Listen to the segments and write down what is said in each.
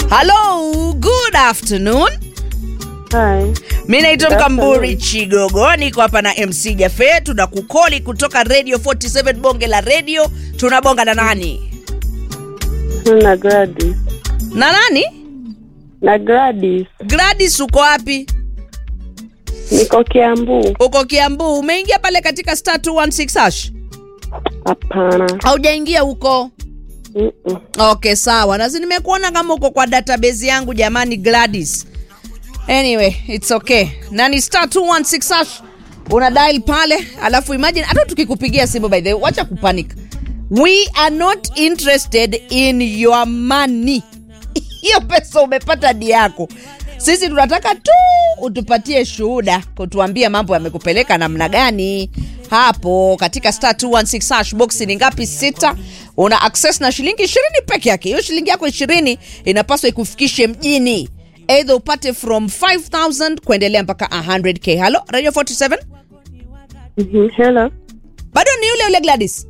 Hello, good afternoon. Hi. Mi naitwa Good Mkamburi afternoon. Chigogo, niko hapa na MC Jafe, tunakukoli kutoka Radio 47 bonge la radio. Tunabonga na nani Na Gladys. na nani? Na Gladys. Gladys, uko wapi? Niko Kiambu. Uko Kiambu. Umeingia pale katika star 216 hash? Hapana. Haujaingia huko? Mm-mm. Okay, sawa. Nasi nimekuona kama uko kwa database yangu jamani Gladys. Anyway, it's okay. Na ni star 216 hash. Una dial pale, alafu imagine hata tukikupigia simu by the way, wacha kupanic. We are not interested in your money. Hiyo pesa umepata di yako. Sisi tunataka tu utupatie shuhuda, kutuambia mambo yamekupeleka namna gani hapo katika star 216 hash box ni ngapi? Sita. Una access na shilingi 20 peke yake. Hiyo shilingi yako 20 inapaswa ikufikishe mjini, either upate from 5000 kuendelea mpaka 100k. Hello Radio 47, Mhm. Hello. bado ni yule yule Gladys.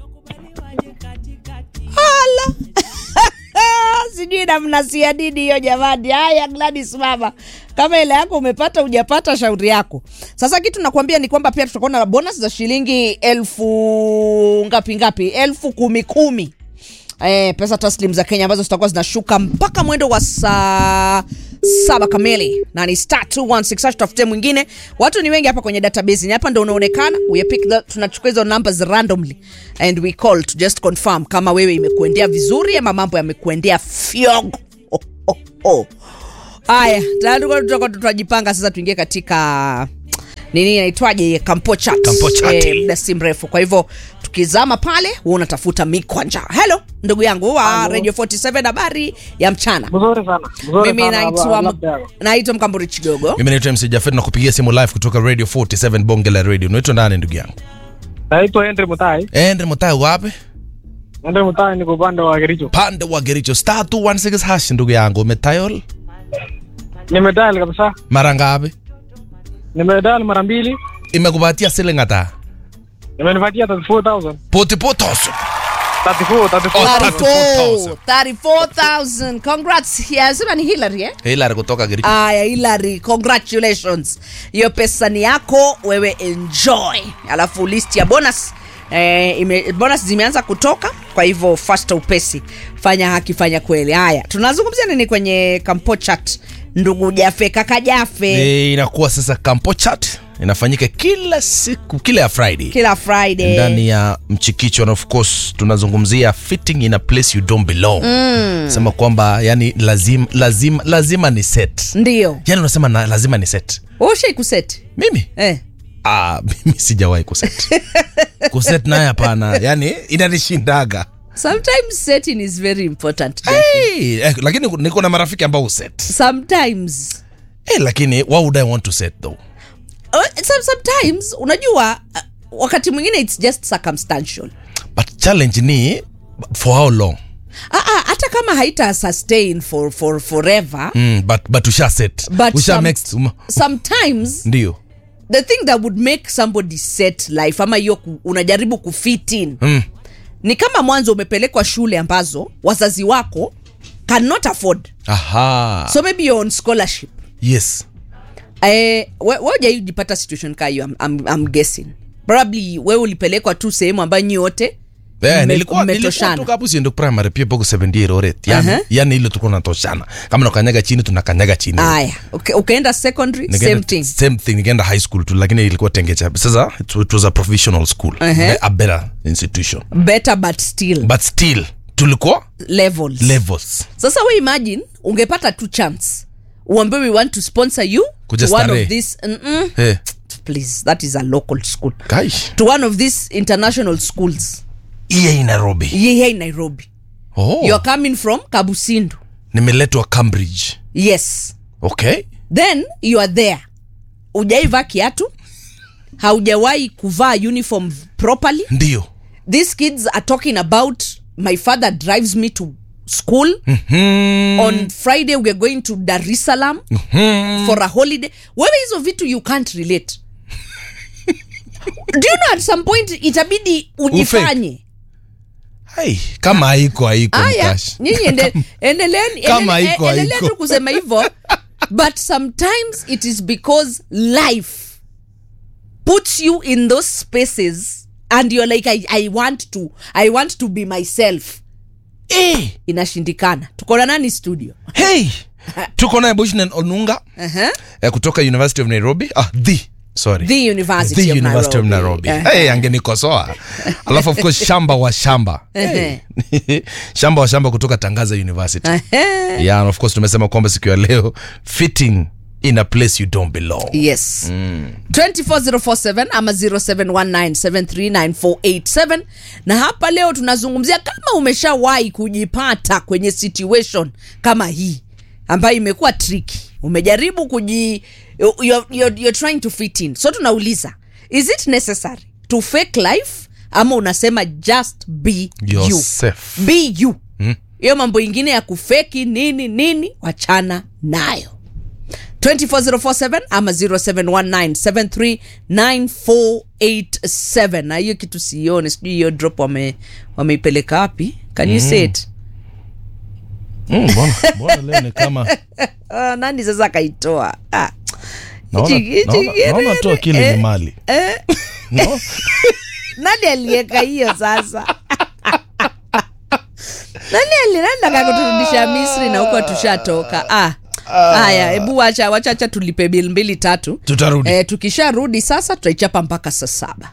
Hala. sijui namnasia dini hiyo jamani. Haya Gladys mama, kama ile yako umepata hujapata, shauri yako. Sasa kitu nakwambia ni kwamba pia tutakuwa na bonus za shilingi elfu ngapi ngapi, elfu kumi kumi eh, pesa taslim za Kenya ambazo zitakuwa zinashuka mpaka mwendo wa saa saba kamili na ni star 216 hash, tafute mwingine. Watu ni wengi hapa kwenye database, ni hapa ndo unaonekana. We pick the, tunachukua hizo numbers randomly and we call to just confirm kama wewe imekuendea vizuri ama mambo yamekuendea fyogo. Oh, oh, oh. Haya, tayari tulikuwa tutakuwa tutajipanga sasa, tuingie katika nini inaitwaje, kampo chat, Kampo chat. Eh, muda si mrefu. Kwa hivyo tukizama pale, wewe unatafuta mikwanja. Hello ndugu yangu wa Radio 47, habari ya mchana. Mzuri sana. Mzuri Mimi sana, naitwa labda- naitwa Mkamburi Chigogo. mimi naitwa mc jafet na kupigia simu live kutoka radio 47 bonge la radio unaitwa nani ndugu yangu Naitwa Henry Mutai. ende mutai wapi Henry Mutai niko upande wa Kericho. pande wa gericho star 216 hash ndugu yangu umetayol Nimedial kabisa. mara ngapi Nimedial mara mbili. imekupatia siling hata Imenipatia 34000. potipotoso 34, 34. 34 34,000. Congrats. Yeah, sema ni Hillary eh? hilari kutoka gericho Aya, Hilary, congratulations. Hiyo pesa ni yako, wewe enjoy. Alafu list ya bonus eh, ime, bonus zimeanza kutoka, kwa hivyo fasta upesi, fanya haki, fanya kweli. Haya, tunazungumzia nini kwenye kampo chat, ndugu Jafe, kaka Jafe, e, inakuwa sasa kampo chat inafanyika kila siku kila ya friday kila Friday ndani ya mchikicho and of course tunazungumzia fitting in a place you don't belong mm. sema kwamba yani lazima lazima lazima ni set ndio yani unasema na, lazima ni set ushai kuseti mimi eh. ah, mimi sijawahi kuset kuset naye hapana yani inanishindaga Sometimes setting is very important. hey, eh, lakini niko na marafiki ambao huset Sometimes hey, lakini why would i want to set though Uh, some, sometimes unajua uh, wakati mwingine it's just circumstantial but challenge ni for how long Ah, ah, hata kama haita sustain for, for forever mm, but, but usha set but usha some- make um, sometimes ndio the thing that would make somebody set life ama hiyo ku- unajaribu kufit in mm. ni kama mwanzo umepelekwa shule ambazo wazazi wako cannot afford aha so maybe you're on scholarship yes eh, we- we hujaijipata situation kaa hiyo I'm, I'm, I'm guessing probably wewe ulipelekwa tu sehemu ambayo nyi wote Eh, mme- nilikuwa mmetoshana. nilikuwa tu hapo siendo primary pia poko 70 year oret yani, Aha. yani ile tulikuwa tunatoshana kama nakanyaga chini tunakanyaga chini aya okay, ukaenda secondary Nikaenda- same thing same thing nikaenda high school tu lakini ilikuwa tengecha sasa it, it was a professional school Ehe. a better institution better but still but still tulikuwa levels levels sasa we imagine ungepata tu chance uambiwe we want to sponsor you Kuja to one starehe. of this mm-mm. hey, please that is a local school kaish to one of these international schools iye nairobi here in nairobi oh, you are coming from kabusindu nimeletwa cambridge yes okay then you are there ujaivaa kiatu haujawahi kuvaa uniform properly ndio these kids are talking about my father drives me to school hmm. on friday weare going to dar es salaam hmm. for a holiday wewe hizo vitu you can't relate do you know at some point itabidi ujifanye Hai, kama haiko haiko Aya, mkash nyinyi ende- endeleeni Kama endele- haiko, endelea haiko. tu kusema hivyo but sometimes it is because life puts you in those spaces and you're like I, I want to I want to be myself Eh, inashindikana tuko na nani studio hey tuko naye bushnan onunga uh-huh. eh, kutoka university of nairobi ah, the sorry the university, the of university of Nairobi. nairobi Uh-huh. hey, angenikosoa alafu of course shamba wa shamba Ehe. shamba wa shamba kutoka tangaza university Uh-huh. yeah, and of course tumesema kwamba siku ya leo fitting in a place you don't belong yes 24047 ama 0719739487 na hapa leo tunazungumzia kama umeshawahi kujipata kwenye situation kama hii ambayo imekuwa tricky umejaribu kuji you're, you're, you're trying to fit in so tunauliza is it necessary to fake life ama unasema just be you Yourself. be you hiyo mambo ingine ya kufeki nini nini wachana nayo 24047 ama 0719739487 na hiyo kitu sione sijui hiyo drop wame wameipeleka wapi can you say it Mm, mbona mbona leo ni kama uh, nani sasa akaitoa ah. naona Hichi- hichi naona- naona kirere, tu akili eh, ni mali eh. no? nani aliweka hiyo sasa nani alinataka kuturudisha misri na huko tushatoka ah. haya hebu wacha wacha acha tulipe bil mbili tatu tutarudi eh, tukisharudi sasa tutaichapa mpaka saa saba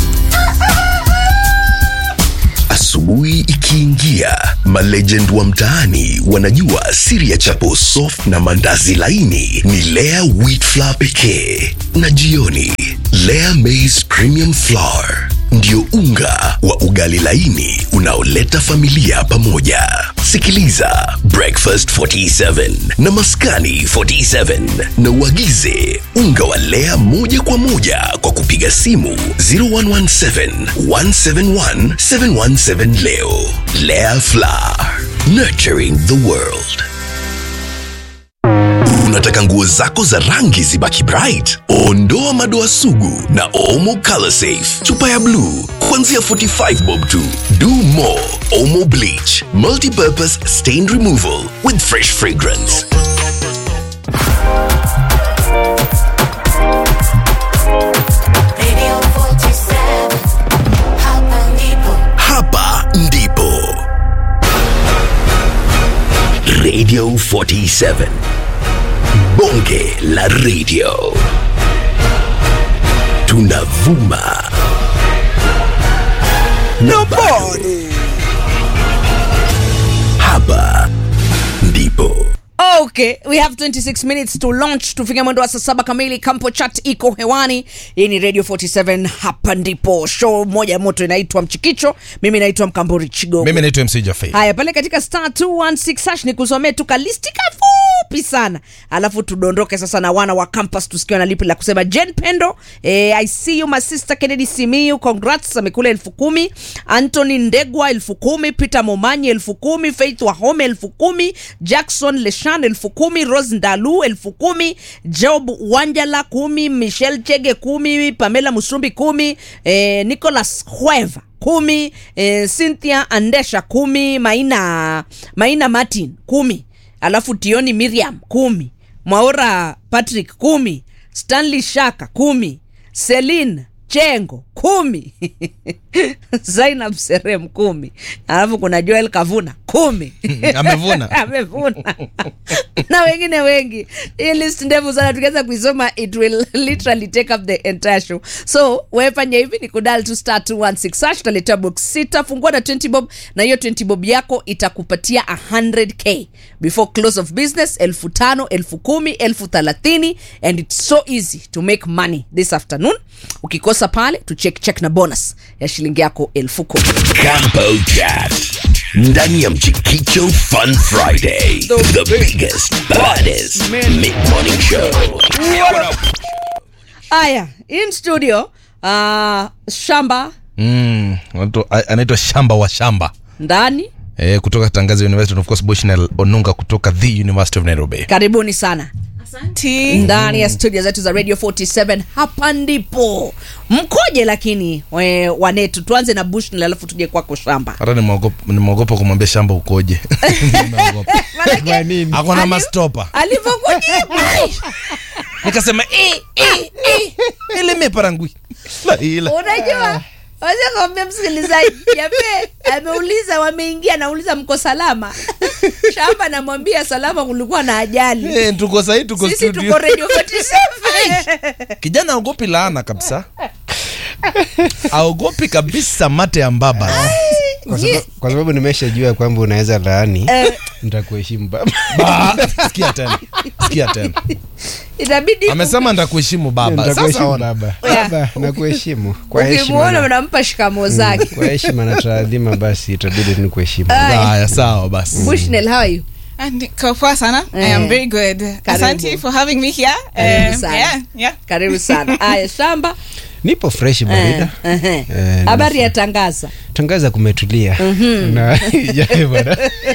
Asubuhi ikiingia, malegend wa mtaani wanajua siri ya chapo soft na mandazi laini ni Lea wheat flour pekee, na jioni Lea maize premium flour ndio unga wa ugali laini unaoleta familia pamoja. Sikiliza Breakfast 47 na Maskani 47 na uagize unga wa Lea moja kwa moja kwa kupiga simu 0117 171 717 leo. Lea Flour, nurturing the world. Unataka nguo zako za rangi zibaki bright? Ondoa madoa sugu na Omo Color Safe. Chupa ya blue kuanzia 45 bob tu. Do more Omo Bleach, multi-purpose stain removal with fresh fragrance. Radio 47 Hapa ndipo Hapa ndipo Radio 47 Bonge la Radio Tunavuma na bado Hapa ndipo okay we have 26 minutes to launch tufike mwendo wa saa saba kamili kampo chat iko hewani hii ni radio 47 hapa ndipo show moja ya moto inaitwa mchikicho mimi naitwa mkamburi chigogo mimi naitwa mc jafei haya pale katika star 216 hash ni kusomee tu kalisti kafupi sana alafu tudondoke sasa na wana wa campus tusikiwa na lipi la kusema jen pendo eh, i see you my sister kennedy simiu congrats amekula elfu kumi antony ndegwa elfu kumi peter momanyi elfu kumi faith wahome elfu kumi jackson leshan elfu kumi rose ndalu elfu kumi job wanjala kumi michelle chege kumi pamela musumbi kumi eh, nicholas hueva kumi eh, cynthia andesha kumi maina maina martin kumi alafu tioni miriam kumi mwaora patrick kumi stanley shaka kumi selin chengo kumi zainab serem kumi alafu kuna joel kavuna kumi amevuna amevuna na wengine wengi hii list ndefu sana tukiweza kuisoma it will literally take up the entire show so wefanya hivi ni kudal to star 216 hash utaletea box sita fungua na 20 bob na hiyo 20 bob yako itakupatia 100k before close of business elfu tano elfu kumi elfu thelathini and it's so easy to make money this afternoon ukikosa pale tu check check na bonus ya shilingi yako elfu kumi Campo Chat ndani ya Mchikicho Fun Friday the biggest baddest mid morning show haya in studio uh, shamba mm, anaitwa- a- anaitwa shamba wa shamba ndani eh, kutoka tangaza university and of course bushnell onunga kutoka the university of nairobi karibuni sana T. ndani ya studio zetu za radio 47 hapa ndipo mkoje lakini we, wanetu tuanze na bush alafu tuje kwako shamba hata nimeogopa nimeogopa kumwambia shamba ukoje Nimeogopa. Manake, ako na Ali- mastopa alivyokujibu nikasema "Eh, eh, eh, elemeparangui La ila. unajua wazia kawambia msikilizaji jape ameuliza wameingia nauliza mko salama shamba namwambia salama kulikuwa na ajali Eh, tuko sahii tuko sisi tuko studio radio 47 kijana aogopi laana kabisa aogopi kabisa mate ya mbaba kwa sababu, kwa sababu nimeshajua kwamba unaweza laani nitakuheshimu baba Ba- sikia tena sikia tena itabidi amesema ntakuheshimu baba sasa nitakuheshimu ona baba Yeah. baba nakuheshimu kwa heshima ukimuona na- unampa shikamo zake kwa heshima na taadhima basi itabidi nikuheshimu haya sawa basi bushnell how are you And Niko poa sana. I Eh. am very good. Asante for having me here. Karibu Um, sana. yeah, yeah. karibu sana aya shamba nipo fresh barida Eh, eh. Eh, habari ya tangaza tangaza kumetulia na Jae bwana.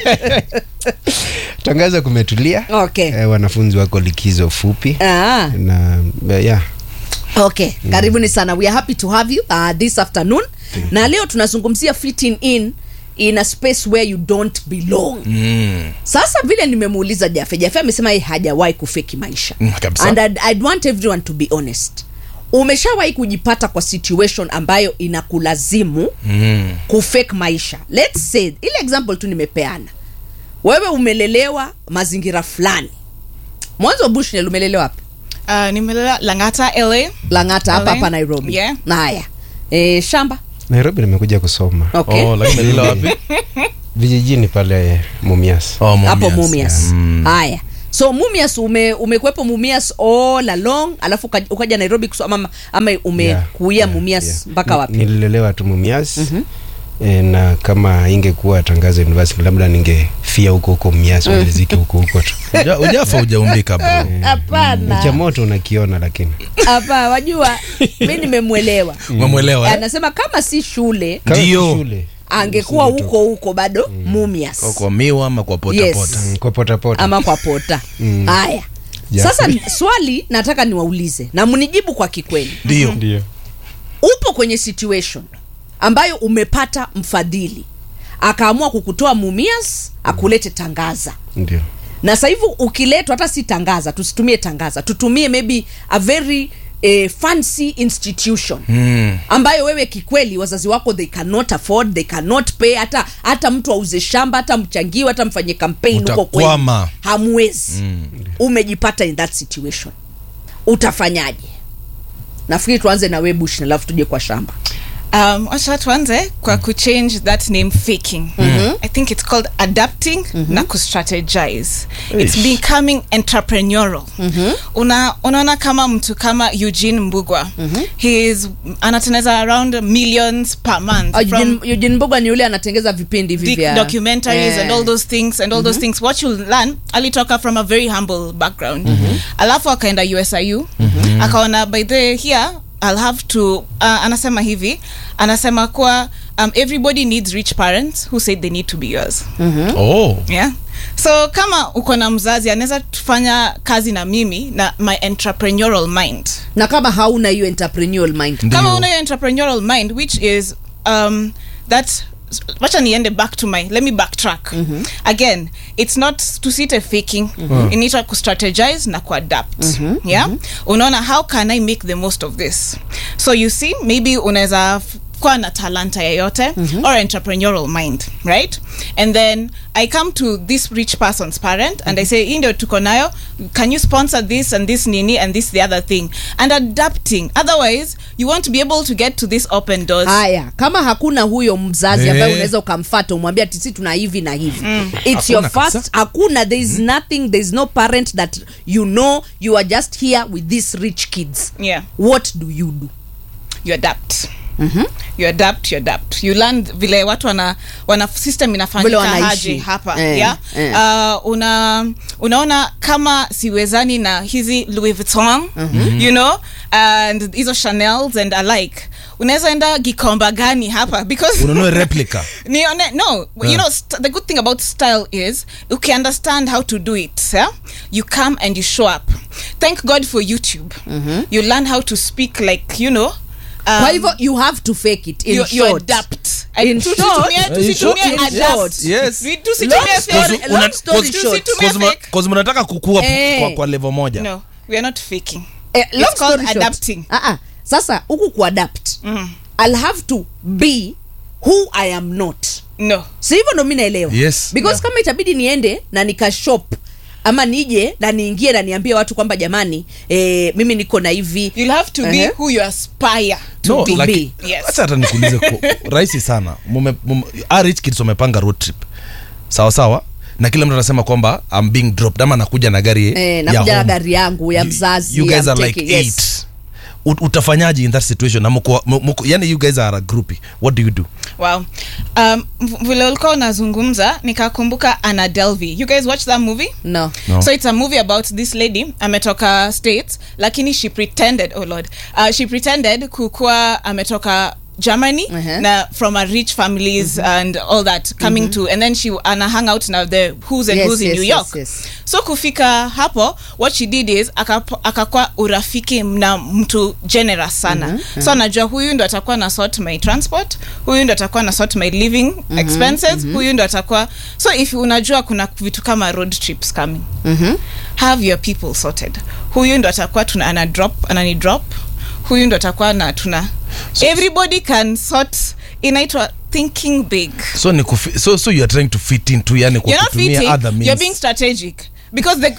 tangaza kumetulia okay eh, wanafunzi wako likizo fupi ah. na eh, yeah. okay karibuni sana we are happy to have you uh, this afternoon na leo tunazungumzia fitting in in a space where you don't belong Mm, sasa vile nimemuuliza jafe jafe amesema yeye hajawahi kufeki maisha Mm, kabisa. and I'd, I'd want everyone to be honest umeshawahi kujipata kwa situation ambayo inakulazimu mm. kufake maisha let's say ile example tu nimepeana wewe umelelewa mazingira fulani mwanzo bushnell umelelewa wapi Uh, nimelala Langata, LA. langata hapa LA. hapa nairobi Yeah. na haya e, shamba nairobi nimekuja kusoma okay Oh, lakini lila wapi vijijini pale mumias Oh, Mumias. hapo mumias Mm. haya so mumias ume, umekwepo mumias all along alafu uka- ukaja nairobi kusoma ama, ama umekuia Yeah, mumias yeah. mpaka Ni- wapi nililelewa tu mumias e, na kama ingekuwa tangazo university labda ningefia huko huko mumias maliziki huko huko tu Uja- ujafa ujaumbika bro Ni cha hapana moto unakiona lakini hapa wajua mi nimemwelewa umemwelewa eh? anasema kama si shule Kama Ndio. si shule angekuwa huko huko bado mumias Au kwa miwa ama kwa Yes. potapota mm, kwa potapota ama kwa pota haya Yeah. sasa swali nataka niwaulize na mnijibu kwa kikweli ndio ndio upo kwenye situation ambayo umepata mfadhili akaamua kukutoa mumias akulete tangaza ndio na sasa hivi ukiletwa hata si tangaza tusitumie tangaza tutumie maybe a very eh, fancy institution Mm. ambayo wewe kikweli wazazi wako they cannot afford they cannot pay hata hata mtu auze shamba hata mchangiwe hata mfanye campaign huko kwenu Utakwama. hamwezi umejipata in that situation utafanyaje nafikiri tuanze na webush alafu tuje kwa shamba Um, wacha tuanze kwa kuchange that name faking i think it's called adapting na kustrategize it's becoming entrepreneurial Una, unaona kama mtu kama eugene mbugwa he is anateneza around millions per month Ah, from- Eugene- Eugene Mboga ni yule anatengeza vipindi hivi the vya documentaries Eh. and all those things and all those things what you learn alitoka from a very humble background alafu akaenda usiu akaona by the here i'll have to uh, anasema hivi anasema kuwa um, everybody needs rich parents who said they need to be yours oh. yeah so kama uko na mzazi anaweza tufanya kazi na mimi na my entrepreneurial mind na kama hauna hiyo entrepreneurial mind Ndio. kama una hiyo entrepreneurial mind which is um, that wacha niende back to my let me backtrack again it's not tusite faking inaitwa kustrategize na kuadapt yeah unaona how can i make the most of this so you see maybe unaweza f- kuwa na talanta yeyote or entrepreneurial mind right and then i come to this rich person's parent and i say hii ndio tuko nayo can you sponsor this and this nini and this the other thing and adapting otherwise you won't be able to get to this open doors haya kama hakuna huyo mzazi ambaye Eh. unaweza ukamfata umwambia ati si tuna hivi na hivi its your Hakuna first kabisa. hakuna there is nothing there is no parent that you know you are just here with these rich kids yeah what do you do you adapt you adapt you adapt you learn vile watu wana, wana system Vile inafanyika wanaishi. haje hapa Eh, yeah? eh. Uh, una unaona kama siwezani na hizi louis vuitton you know and hizo chanels and alike unaweza enda gikomba gani hapa because ununue replica nione no you know st- the good thing about style is you can understand how to do it yeah? you come and you show up thank god for youtube you learn how to speak like you know um, kwa hivyo you have to fake it in you, you short. adapt In Tu- short- tusitumie- In short- tusitumie in adapt. short. Yes. We- tusitumie Long fake. story- Cause una- long story cause- short. Tusitumie cause mna- fake. cause mnataka kukua Eh. kwa, kwa level moja no we are not faking Eh, long It's called story short. adapting. Ah, ah. sasa huku kuadapt i'll have to be who i am not no si hivyo ndo mi naelewa Yes. because kama itabidi niende na nikashop ama nije na niingie na niambie watu kwamba jamani eh, mimi niko na hivi you'll have to be Uh-huh. who you aspire to no, be like, Yes. acha hata nikuulize ku- rahisi sana mume, mume, ah, rich kids wamepanga road trip sawa sawa na kila mtu anasema kwamba I'm being dropped ama nakuja na gari eh, ya nakuja na home. gari yangu ya You- mzazi you guys I'm are like taking- yes. eight Ut- utafanyaje in that situation na mko, mko, yani you guys are a groupie what do you do wow um, v- vile ulikuwa unazungumza nikakumbuka ana delvy you guys watch that movie no No. so it's a movie about this lady ametoka states lakini she pretended oh lord uh, she pretended kukuwa ametoka germany Uh-huh. na from a rich families and all that coming to and then she ana hang out na the who's and Yes, who's in yes, new yes, york yes. so kufika hapo what she did is akapo- akakwa urafiki na mtu generous sana so anajua huyu ndo atakuwa na sort my transport huyu ndo atakuwa na sort my living expenses huyu ndo atakuwa so if unajua kuna vitu kama road trips coming have your people sorted huyu ndo atakuwa tuna ana drop anani drop huyu ndo atakuwa na tuna everybody can sort inaitwa thinking big so ni kufi, so, so you are trying to fit into yani kwa you're not kutumia fitting other means you're being strategic because the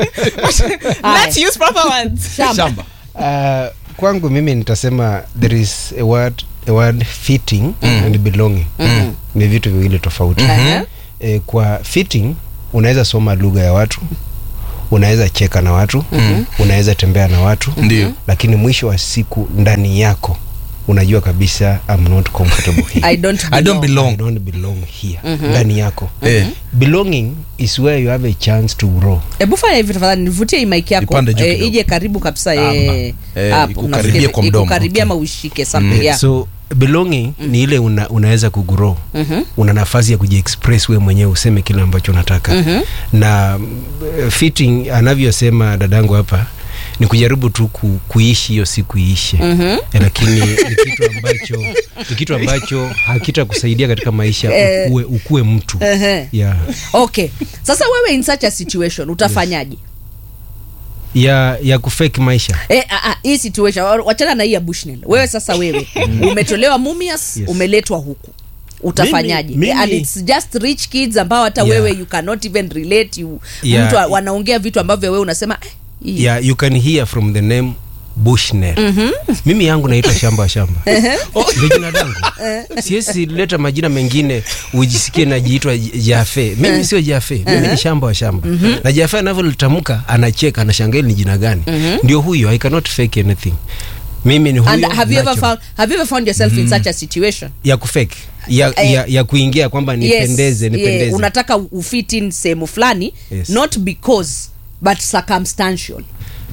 let's use proper words shamba Uh, kwangu mimi nitasema there is a word, a word fitting and belonging ni vitu viwili tofauti Mhm. e, kwa fitting unaweza soma lugha ya watu unaweza cheka na watu unaweza tembea na watu Ndio. lakini mwisho wa siku ndani yako unajua kabisa I'm not comfortable here. i don't I don't belong. I belong don't belong here ndani yako Eh. belonging is where you have a chance to grow hebu fanya hivi tafadhali nivutie hii mic yako Ipande juu eh, kidogo. ije karibu kabisa Ama. eh, Eh, hapo, ikukaribie nafikiri- kwa mdomo. ikukaribia Okay. ama uishike something yeah. so belonging ni ile una, unaweza kugrow Mhm. una nafasi ya kujiexpress we mwenyewe useme kile ambacho unataka Mhm. na mm, fitting anavyosema dadangu hapa ni kujaribu tu ku, kuishi hiyo siku iishe Mhm. lakini ni kitu ambacho ni kitu ambacho hakitakusaidia katika maisha Eh. ukue, ukue mtu Ehe. yeah. okay sasa wewe in such a situation utafanyaje ya ya kufake maisha Eh, ah, ah, hii situation wachana na hii ya bushnell wewe sasa wewe umetolewa mumias Yes. umeletwa huku utafanyaje Mimi- Eh, and mimi- it's just rich kids ambao hata Yeah. wewe you cannot even relate you Yeah. mtu wa- wanaongea vitu ambavyo wewe unasema eh, hii. yeah, you can hear from the name bushnell mimi yangu naitwa shamba wa shamba ndio jina langu siwezi leta majina mengine ujisikie najiitwa jafe mimi sio jafe mimi ni shamba wa shamba na jafe anavyolitamka anacheka anashangaa ni jina gani ndio huyo i cannot fake anything mimi ni huyo and have you ever natural. found have you ever found yourself in such a situation ya kufake ya, Eh, ya, ya kuingia kwamba nipendeze yes, nipendeze yeah, unataka ufit in sehemu fulani Yes. not because but circumstantial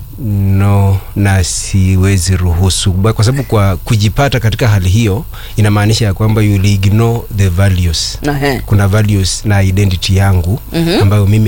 no na siwezi ruhusu Ba- kwa sababu kwa kujipata katika hali hiyo inamaanisha ya kwamba you will ignore the values Ehe. kuna values na identity yangu ambayo mimi